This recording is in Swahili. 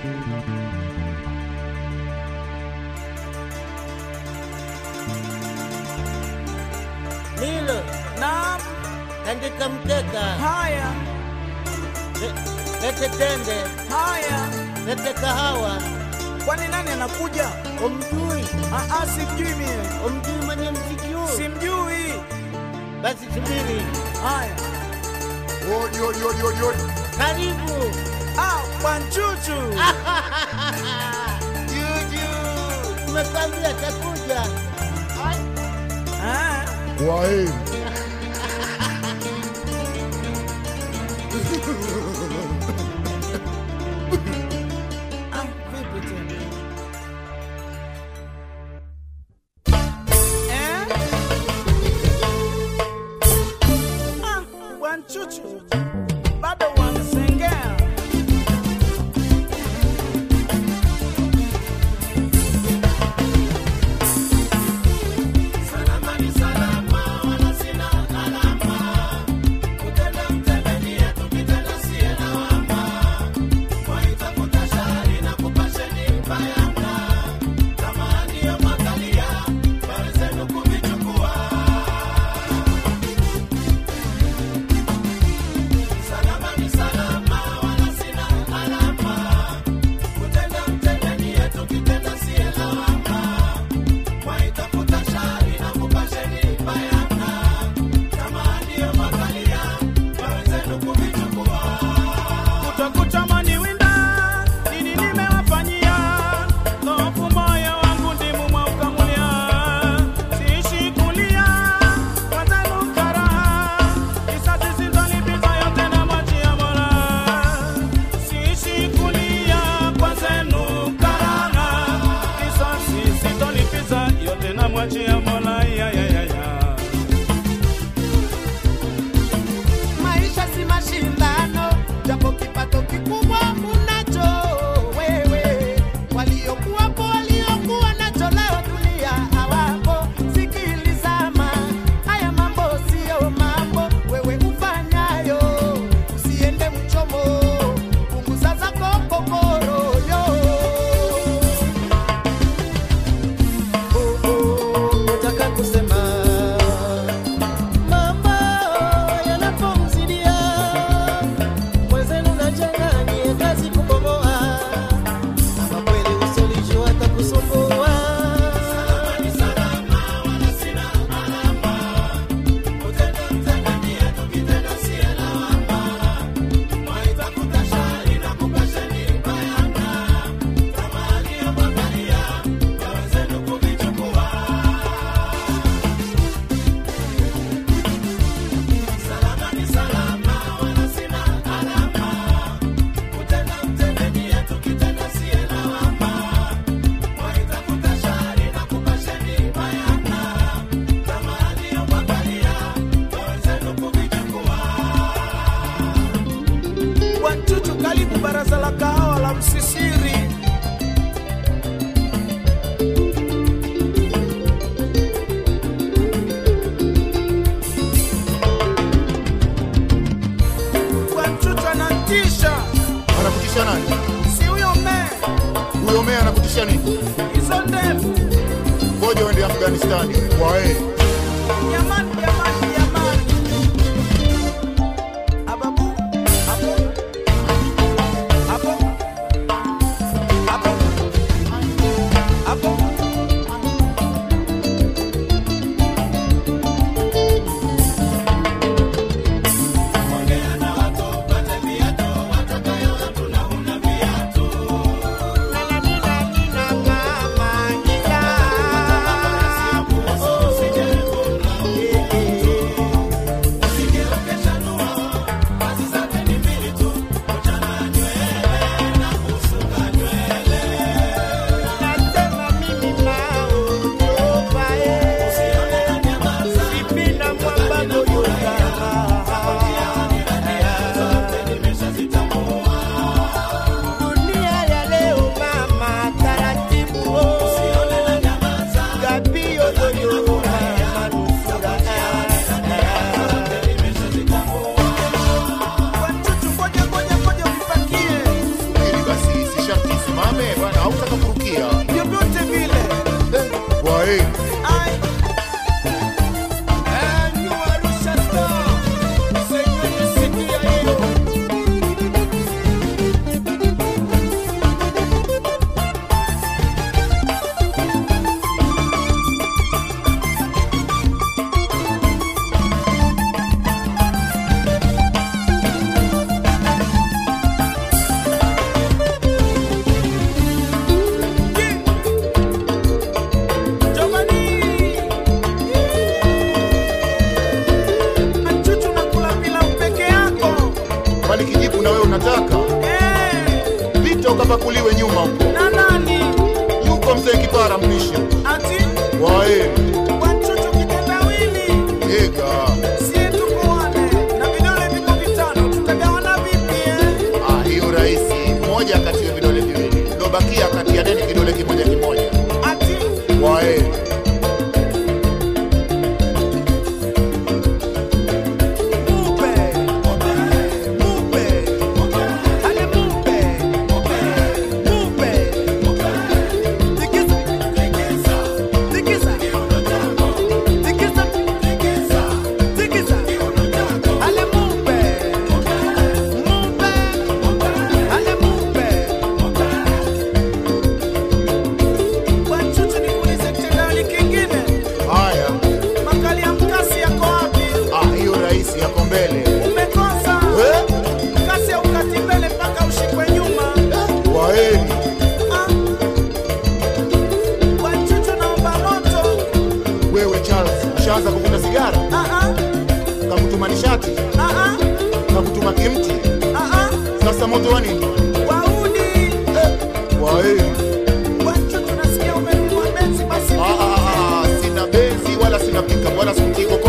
Lilo, Naam, tandika mkeka, haya le- lete tende, haya. lete kahawa. Kwani nani anakuja? Umjui, Ah, ah, simjui mie, umjui mwenye mziki huu? simjui. Basi subiri, Haya, Odi, odi, odi, odi, odi. karibu. ah, Bwanchuchu. Juju, tumekwambia takuja. Ah, Kwaheri. ah, vipi tena? Eh? Ah, Bwanchuchu. Bado wanasengea. Kutokutamani winda, nini nimewafanyia? Dhoofu moyo wangu ndimu mwaukamulia. Siishi kulia, wazenu karaha. Kisasi sitolipiza yote namwachia Mola. Siishi kulia, wazenu karaha. Kisasi sitolipiza yote namwachia Mola. Ya, ya, ya, ya. Maisha si mashindano, japo kipato kikubwa unacho wewe. Waliokuwapo waliokuwa nacho leo dunia hawapo. Sikilizama, haya mambo siyo mambo wewe ufanyayo, usiende mchomo, punguza zako kokoro yo. Oh, oh, nataka kusema mambo yanapomzidia mwenzenu nachanganie kazi kubomoa ama kweli usolijua atakusumbua Bwanchuchu, karibu baraza la kahawa la Msisiri. Bwanchuchu anatisha, Anakutisha nani? si huyo mee, Huyo meya anakutisha nini? hizo ndevu. Ngoja uende Afghanistani. Kwaheri. Jamani, jamani, jamani. Ababu, abo, abo, abo, abo. Nina kama unataka Eh, pita ukapakuliwe nyuma huko. na nani? Yuko mzee Kipara mpishi. Ati Kwaheri. Wanchuchu kitendawili. Ega. Sie tuko wane na vidole viko vitano, tutagawana vipi eh? Ah, hiyo rahisi. Moja kati ya vidole viwili. Lobakia kati ya deni kidole kimoja kimoja. Ati Kwaheri. mupe, mupe, ale mupe, mupe, tikisa, tikisa, tikisa, tikisa, tikisa, ale mupe, mupe, ale mupe. Wanchuchu nikuulize kitendawili kingine, Haya. makali ya mkasi yako wapi? Ah, hiyo rahisi yako mbele. Umekosa Eh? kasi ya ukati mbele mpaka ushikwe nyuma. Kwaheri. Ah. Wanchuchu naomba moto. Wewe Charles, ushaanza kuvuta sigara? Ah, ah, Kakutuma nishati? ah, ah, Kakutuma kimti? ah, ah. Sasa moto wa nini? Wauni. Kwaheri. Wanchuchu nasikia umenunua Benzi basi Ah, ah, ah, sina benzi wala sina pika wala sikutiko